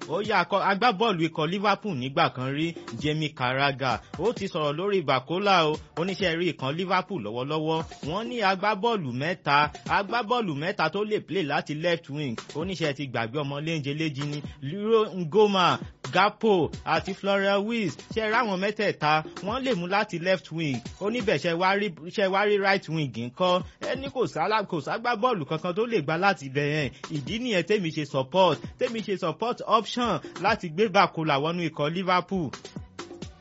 ó yá agbábọ́ọ̀lù ikọ̀ Liverpool nígbà kan rí Jamie Carragher ó ti sọ̀rọ̀ lórí Bakola o oníṣẹ́ rí ìkan Liverpool lọ́wọ́lọ́wọ́ wọ́n ní agbábọ́ọ̀lù mẹ́ta agbábọ́ọ̀lù mẹ́ta tó lè play láti left wing oníṣẹ́ ti gbàgbé ọmọ léńjeléjì ní Liro Ngoma Gapo àti Florian Wirtz ṣe ráwọn mẹ́tẹ̀ẹ̀ta wọ́n lè mú láti left wing oníbẹ̀ṣẹ̀ wá rí right wing ńkọ́ ẹni kò ságbá bọ́ọ̀lù kankan tó lè gba láti ibẹ̀ yẹn ìdí nìyẹn tèmi ṣe support tèmi ṣe support option láti gbé Bakola wọnú ikọ̀ Liverpool.